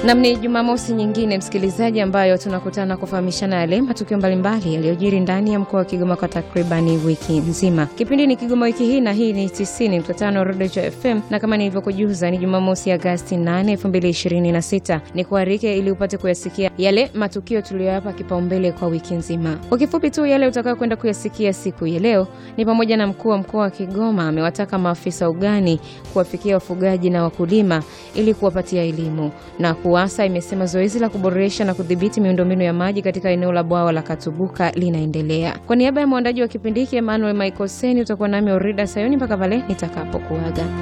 Nam, ni Jumamosi nyingine msikilizaji, ambayo tunakutana kufahamishana yale matukio mbalimbali yaliyojiri ndani ya mkoa wa Kigoma kwa takribani wiki nzima. Kipindi ni Kigoma wiki hii, na hii ni 90.5 Rodecho FM, na kama nilivyokujuza ni Jumamosi Agasti 8, 2026. Ni kuarike ili upate kuyasikia yale matukio tuliyoyapa kipaumbele kwa wiki nzima. Kwa kifupi tu, yale utakayo kwenda kuyasikia siku ya leo ni pamoja na mkuu wa mkoa wa Kigoma amewataka maafisa ugani kuwafikia wafugaji na wakulima ili kuwapatia elimu na KUWASA imesema zoezi la kuboresha na kudhibiti miundombinu ya maji katika eneo la bwawa la Katubuka linaendelea. Kwa niaba ya mwandaji wa kipindi hiki Emmanuel Michael Seni, utakuwa nami Orida Sayoni mpaka pale nitakapokuaga.